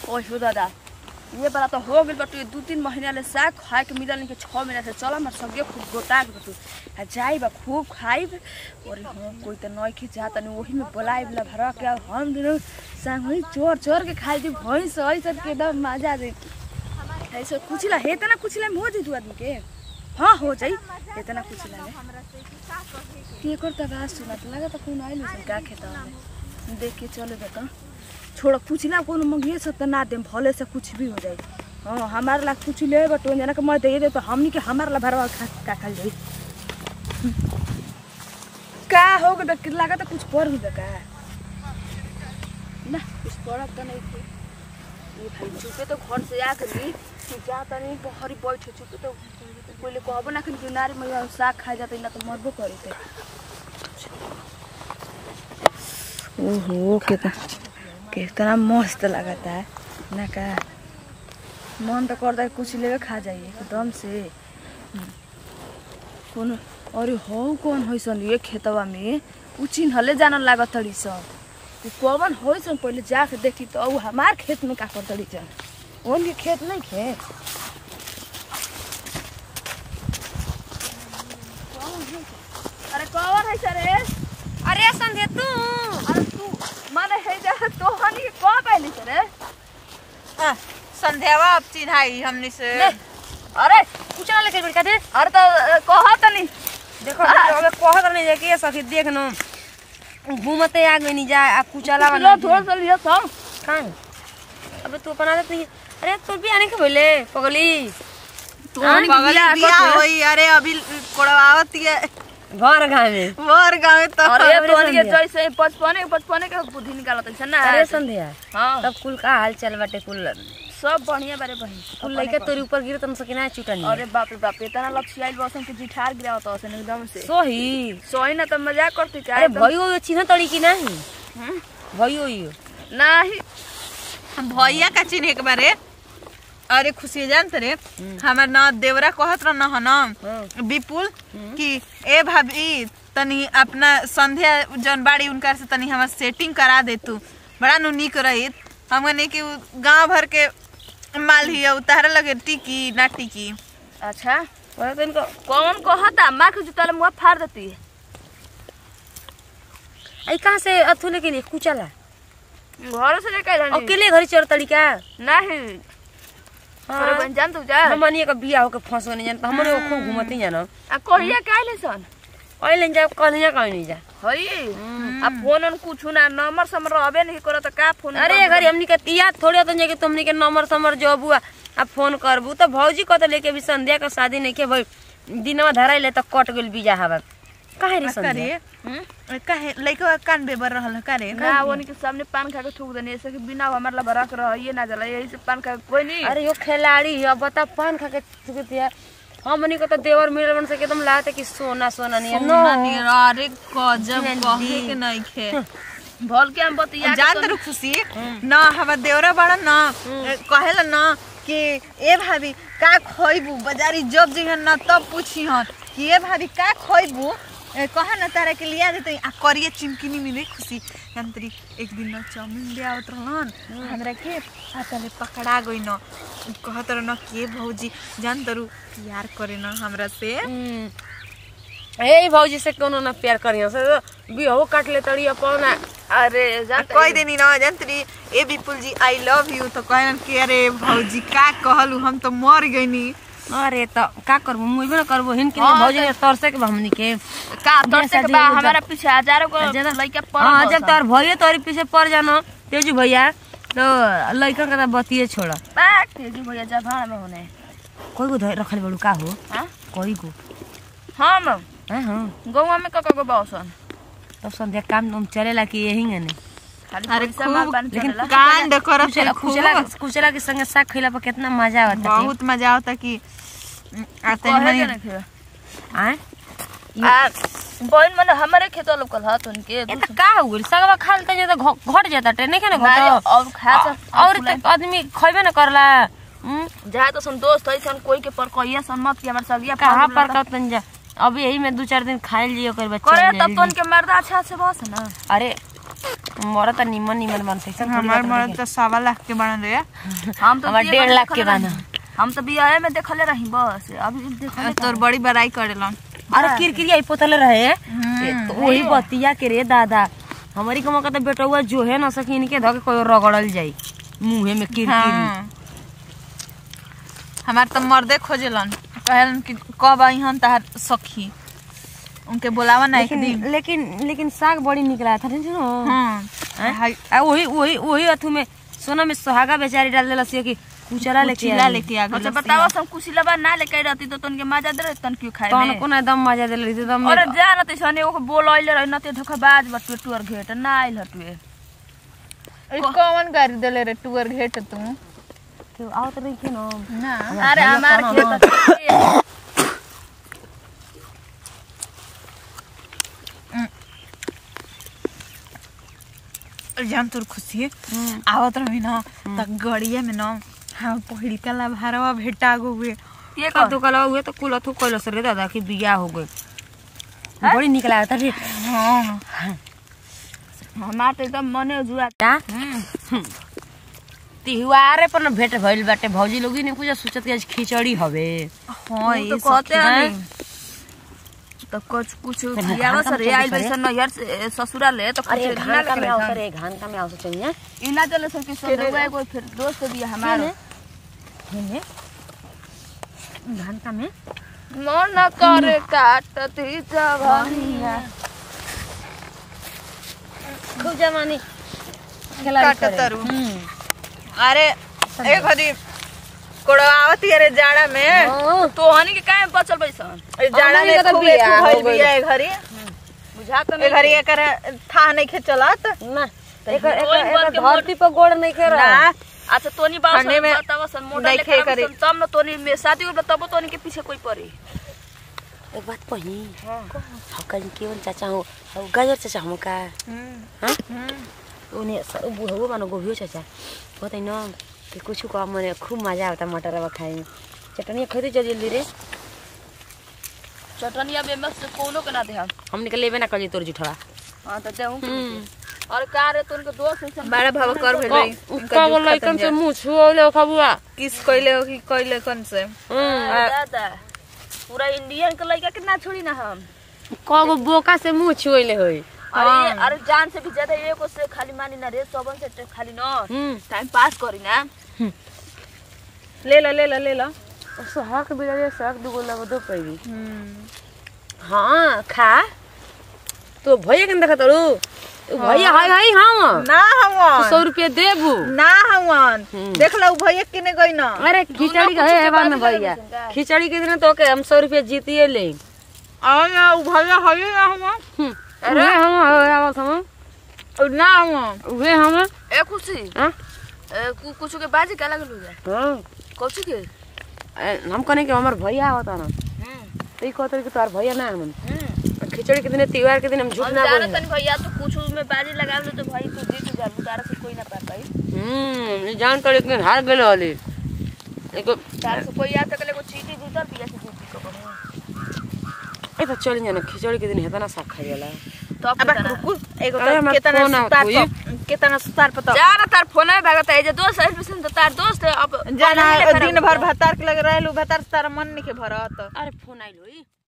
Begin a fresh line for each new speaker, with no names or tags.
ओहो दादा ये बड़ा तो हो गइल बाटे दू तीन महीना ले साग खाए के मिलल नहीं के छः महीना से चल हमार सगे खूब गोता के बाटू आ जाई बा खूब खाइब और हम कोई तो नई के जा तनी वही में बोलाई वाला भरा के हम दिनो संग वही चोर चोर के खाई दी भैंस ऐसा के एकदम मजा दे ऐसे कुचिला हे तना कुचिला में हो जाई दू आदमी के हाँ हो जाई इतना कुचिला में के करता बात सुना तो लगा तो कौन आइल का खेता में देख के चले बता छोड़ कुचिला कोनो मंगिए सब तो ना देम भले से कुछ भी हो जाए हाँ हमारे ला कुछ ले बटो जना के मैं दे दे तो हमनी के हमारे ला भरवा खा का खा जाई का हो गए कि लगा तो कुछ पड़ गई का ना कुछ पड़त तो नहीं थे ये भाई चुपे तो घर से आ कर ली तू जा तो नहीं बहरी बैठे चुपे तो पहले कहबो ना कि किनारे में साग खा जाते ना तो मरबो करे थे ओहो कितना कितना मस्त लगता है ना का मन तो करता है कुछ लेवे खा जाइए एकदम से हम्म। कौन अरे हो कौन हो सन ये खेतवा में उ चिन्हले जानन लागत तड़ी सन उ कौन हो सन पहले जाके देखी तो उ हमार खेत में का कर तड़ी सन उनके खेत नहीं खे अरे कौन है सर
अरे संध्या तू
अरे तू माने है जा तो हनी के कौन कहली सर
आ, संध्यावा अब चिन्हाई हमने से
ले, अरे
कुछ ना लेके बिड़का दे
अरे तो कहा तनी
देखो अबे कहत नहीं जाके सखी देख न घूमते आ गई नहीं जा आ कुचला
लो थोड़ा सा लिया था
कहां अबे तू अपन आदत नहीं अरे तू भी आने के भइले पगली
तू
हाँ,
हनी के
बगल
बियाह
बिया
करते।
होई अरे अभी कोड़वावत है
घर गाँव में
मोर गाँव में तो
अरे
अरे
तो हनी के
संध्या।
जैसे बचपने बचपने के बुद्धि निकालत है ना
अरे संध्या
हाँ
तब कुल का हाल चाल बाटे कुल
सब बढ़िया बारे बहन
कुल लइका तोरी ऊपर गिरे तम सकिना चुटनी
अरे बाप रे बाप इतना लक्ष्याइल बसन के जिठार गिरावत हसन एकदम से
सोही
सोई ना तो मजाक करती क्या
अरे
एकदम?
भयो यो चिन्ह तड़ी की नहीं
हम्म?
भयो यो
नाही
भैया का चिन्ह एक बारे अरे खुशी जानत रे हमार न देवरा कहत रह न
हाँ।
विपुल कि ए भाभी तनी अपना संध्या जौन बाड़ी उनका से तनी हमार सेटिंग करा दे तू बड़ा नु निक रहित हमने कि उ गांव भर के माल ही उतारे लगे टिकी ना टिकी
अच्छा वही तो इनको कौन कहता माँ के जूता मुँह फाड़ देती है
आई कहाँ से अथु लेके नहीं कुचला
घर से लेके जानी
अकेले घरी चोर तड़ी का
नहीं अरे बहन जान तू जा
हमनी का बिया होके फंसो नहीं जानता हमने वो खूब घूमती जानो
आ कहिया काहे सन
अहिले जा कहले जा कहीं नहीं जा
हई आ फोन on कुछ ना नंबर समर रहबे नहीं करत त का फोन
अरे घरी हमनी के याद थोड़ी तो जाके तुमनी के नंबर समर जबू आ फोन करबू तो भौजी कत लेके भी संध्या का शादी नहीं के भाई दिनवा धराइले तो कट गेल बिया हवा काहे रे
करे
संध्या
काहे लइका कान बेबर रहल करे
ना वो के सामने पान खा के थूक देनी ऐसे कि बिना हमार ला भरा के रह ये ना जला यही से पान खा के कोई नहीं
अरे यो खिलाड़ी है बता पान खा के थुकतिया हमनी को तो देवर मिलल बन सके तुम लागते कि सोना सोना नहीं है। नो
सोना नियर, अरे गजब कहे के नहीं खे
भल के हम बतिया के
जान
तो-
तरु खुशी न हमार देवरा बड़ा न कहेला न कि ए भाभी का खोइबू बाजारी जब जइहन न तब पूछिहन कि ए भाभी का खोइबू ए, कहा न तारा के लिया देते आ करिए चिमकिनी मिले खुशी जंतरी एक दिन न चाउमीन ले आवत रहलन हमरा के आ तले पकड़ा गई न कहत रह न के भौजी जान तरु प्यार करे न हमरा से
हम्म। ए भौजी से कोनो ना प्यार करियो से बिहो काट ले तड़ी अपन आ-
अरे जान त-
कह देनी ना जंतरी ए विपुल जी आई लव यू तो कहन कि अरे भौजी का कहलू हम तो मर गईनी
अरे तो का करबो मुइबे ना करबो हिन के
हाँ,
भौजी ने तरसे के बा हमनी के
का दर्शक
शादी
बा
हो जा-
हमारा पीछे हजारों को
ज्यादा-
लड़का पड़
हाँ जब तोर भइए तोरी पीछे पड़ जानो तेजू भैया तो लइका के तो बतिए छोड़
बात तेजी भैया जा भाड़ में होने
कोई को धर रखल बड़ू का हो
हां
कोई को
हम
हां हां
गौवा में कका को बाउसन
तब संध्या काम तुम चलेला कि यही ने
खाली
अरे
पैसा
खूब,
माल पानी
लेकिन
चलेला
कांड करत
कुचला
है खूब
कुचला कुचला के संगे साग खइला पर कितना मजा आवता
बहुत मजा आवता कि आते
कहे
हमारी
के नहीं थे
आए
आ बहन मन हमारे खेत लोकल हाथ उनके
ये तो का हो गेल सगवा खाल त तो घ- घट जाता टे नहीं के ना
नारे
घट
और खा
और त आदमी खइबे ना करला हम्म,
जहाँ तो सन दोस्त है सन कोई के पर कहिया सन मत कि हमार सगिया
कहाँ
फाड़
पर कतन जा अब यही में दू चार दिन खाइल जियो कर बच्चा
करे
ले
तब
ली।
तो उनके मर्दा अच्छा से बस ना
अरे मरद त निमन निमन बन से
हमार मर्द तो सवा लाख के बनल रहे
हम तो
हमार
बिया
डेढ़
में
लाख के
देखले
बाना।
रही। हम तो बिया में देखले रही बस अभी देखले
तोर बड़ी बड़ाई करेलन
अरे किरकिरी आई पोतले रहे ए, तो वही बतिया के रे दादा हमारी के मौका तो बेटौआ जो है ना सकी इनके धके कोई रगड़ल जाई मुंहे में किरकिरी
हाँ। हमार तो मर्दे खोजलन कहलन कि कब आई हम तहार सखी उनके बुलावा ना एक दिन
लेकिन लेकिन लेकिन साग बड़ी निकला था नहीं ना
हाँ हाय,
आ वही वही वही अथु में सोना में सुहागा बेचारी डाल देला से कि कुचरा लेके
चिल्ला
आई।
लेके आ
अच्छा
गइल
बताओ सब कुशिलबा ना लेके रहती तो तनके मजा दे तन क्यों खाए
तहन
में
को ना दम मजा देले रही दम
अरे जा न तैसने ओके बोल आइले रही न ते धोखाबाज बटुए टुअर घेट ना आइल हटुए
ई कौन गाड़ी देले रे टूर घेट तू
के आवत रही के ना
ना
अरे हमार खेत
जान तोर खुशी आवत रही ना त गड़िया में ना हम पहिलका ला भारवा भेटा गए
ये का तो कला हुए तो कुल अथु कइलस रे दादा की बिया हो गई बड़ी निकला था रे
हाँ
हमार तो एकदम मने जुआ
का तिहारे पर न भेट भइल बाटे भौजी लोग ने कुछ सोचत कि आज खिचड़ी हवे
हाँ
तो
ये
कहते
सब
हैं नहीं तो कुछ कुछ बियाह सर रे आइल वैसे नैहर से ससुराल ले तो कुछ
अरे
ना
घान का में
लेके
आवसर
रहता।
रे घान का में आवसर चाहिए
इना चले सब कि सब हुआ कोई फिर दोस्त भी है हमारे
हेने घान का में
मन करे काटती जवानिया
खूब जमानी खेला
काटतरू अरे एक हदी कोड़ावती अरे जाड़ा में
तो हनी के काहे बचल बैसन
ए जाड़ा
हमनी
में
के तो
खूब
बियाह
एक
हो
भइल
गइल।
बिया ए घरी
बुझा तो
ए घरी एकर था नहीं खे चलत
ना एकर
ओइ
एकर
बन
एकर
के
धरती पर गोड़ नहीं के रहा
ना
अच्छा तोनी बाबा
ठंडे में
बतावा सन मोटा
देखे
लेकर
करी।
आवे सन, तब न तोनी में शादी हो तब तोनी के पीछे कोई पड़ी
एक बात कही हकन केवन चाचा हो हौ गाजर चाचा हम का हाँ उन्हें बुढ़ऊ मानो गोभियो चाचा बताइ न कि कुछ का मने खूब मजा आता मटर खाए में चटनी खरीदे जल्दी जल्दी रे
चटनिया में मस्त कोनो के ना दे हम
हमने के लेबे ना करी तोर जुठवा
हां तो देहूं और का रे तोन के दोस्त है
बड़ा भाव कर भेल रही
का बोल लइकन से मुंह छुओले खबुआ
किस कइले हो कि कइले कन से
दादा पूरा इंडियन के लड़का के ना छोड़ी ना हम
कगो बोका से मुंह छुओले होई
अरे अरे जान से भी ज्यादा एको से खाली मानी ना रे सबन से खाली न
हम्म
टाइम पास करी ना
ले लो ले लो ले लो
सहक बिड़े सहक दुगो लग दो पैरी हाँ खा तो भैया के देखा तरू भैया हाय हाय हाँ
ना हवन
सौ रुपया देबू
ना हवन देख लो भैया किने गई ना
अरे खिचड़ी का है हेवा में भैया खिचड़ी के दिन तो के हम सौ रुपया जीतिए ले
आ ना उ भैया हई ना हवन
अरे हम आवत हम
उ ना हवन
उहे हम
ए खुशी
हाँ
ए, कु- कुछ के बाजी का लगल हो जाए
हाँ
कौची के
ए, हम कने के हमार भैया आवता ना तो ई कहते कि तोर भैया ना हम खिचड़ी के दिन त्योहार के दिन हम झूठ
हम
ना
जाना
बोले
तनी भैया तो कुछ में बाजी लगा लो तो भाई तू जीत जा तारा से कोई ना पा पाई
हम्म ये जान तो लेकिन हार गेल वाली एको
तारा से कोई आ तक ले को चीटी जीतर पिया से जीती को करो
ए तो चल जाना खिचड़ी के दिन हेता ना साग खाई वाला
तब
अब
बताना।
रुकु एगो
अरे, हमार
केतना
फोन आवत
सुतार
होई।
प- केतना सुतार पता
जा ना तार फोन में भागता है जे दोस्त है मिशन तो तार दोस्त है अब
जाना
अब नहीं लेकर
दिन
आऊंगा।
भर भतार के लगे रहलू भतार से तारा मन नहीं के भरत
अरे फोन आइल होई